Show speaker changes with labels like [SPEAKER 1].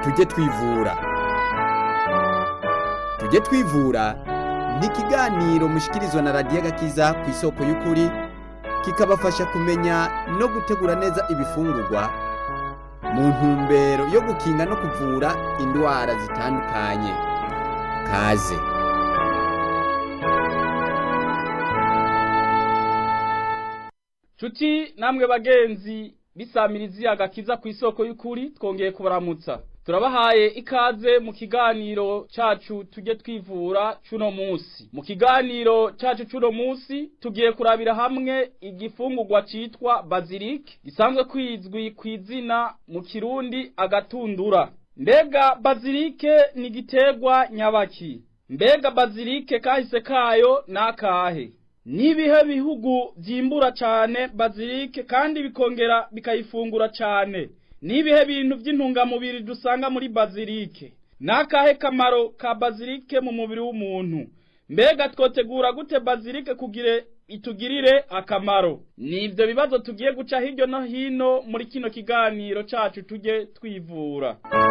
[SPEAKER 1] tujye twivura tujye twivura ni ikiganiro mushikirizwa na radiyo agakiza ku isoko y'ukuri kikabafasha kumenya no gutegura neza ibifungurwa mu ntumbero yo gukinga no kuvura indwara zitandukanye kaze
[SPEAKER 2] Cuti namwe bagenzi bisamirizi agakiza ku isoko y'ukuri twongeye kubaramutsa turabahaye ikaze mu kiganiro cacu tujye twivura cuno musi mu kiganiro cacu cuno musi tugiye kurabira hamwe igifungurwa citwa bazilike gisanzwe kwizwi ku izina mu kirundi agatundura mbega bazilike ni igiterwa nyabaki mbega bazilike kahise kayo nakahe nibihe bihugu vyimbura cane bazilike kandi bikongera bikayifungura cane nibihe bintu vy'intungamubiri dusanga muri bazilike nakahe kamaro ka bazilike mu mubiri w'umuntu mbega twotegura gute bazilike kugire itugirire akamaro nivyo bibazo tugiye guca hirya no hino muri kino kiganiro cacu tujye twivura